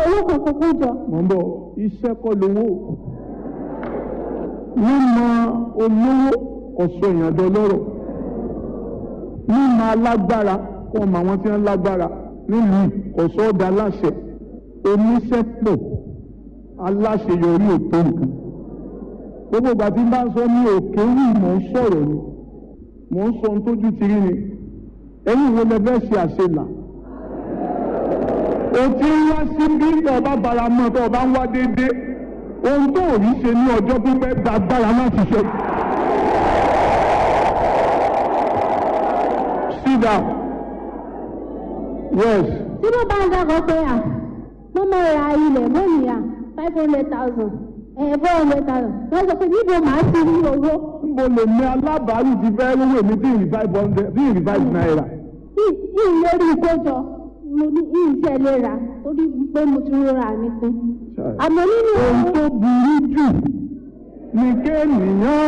owó kankan kó jọ. mọ̀ ń bọ̀ iṣẹ́ kọ́ lówó mímọ olówó ọ̀sọ̀ èèyàn dọlọ́rọ̀ mímọ alágbára kọ́ ọmọ àwọn tí wọ́n lágbára nílùú ọ̀sọ̀ ọ̀dà aláṣẹ oníṣẹ́ pọ̀ aláṣeyọrí òtó nǹkan gbogbo ìgbà tí n bá ń sọ ní òkè wù mò ń sọ̀rọ̀ ni mò ń sọ ohun tójú ti rí ni ẹ̀yin wo lẹ fẹ́ ṣe àṣelà o ti ń wá sí bí ọba bara mọ́ tó ọba ń wá déédéé ohun tó ò rí ṣe ní ọjọ́ pípẹ́ gbàgbára láti ṣe. sit down yes tí mo bá ń dàgbọ́ pé à mo mọ ra ilẹ̀ lónìí à five hundred thousand ẹ̀ four hundred thousand wọ́n sọ pé níbo màá ti rí owó mo lè ní alábàárù ti fẹ́ lówó èmi tí ìrì five hundred tí ìrì five naira yìí lórí ìkójọ mo ní ìṣẹ̀ lè rà torí pé mo ti rọra mi pin àmọ́ nínú ohun tó burú jù ni kéèyàn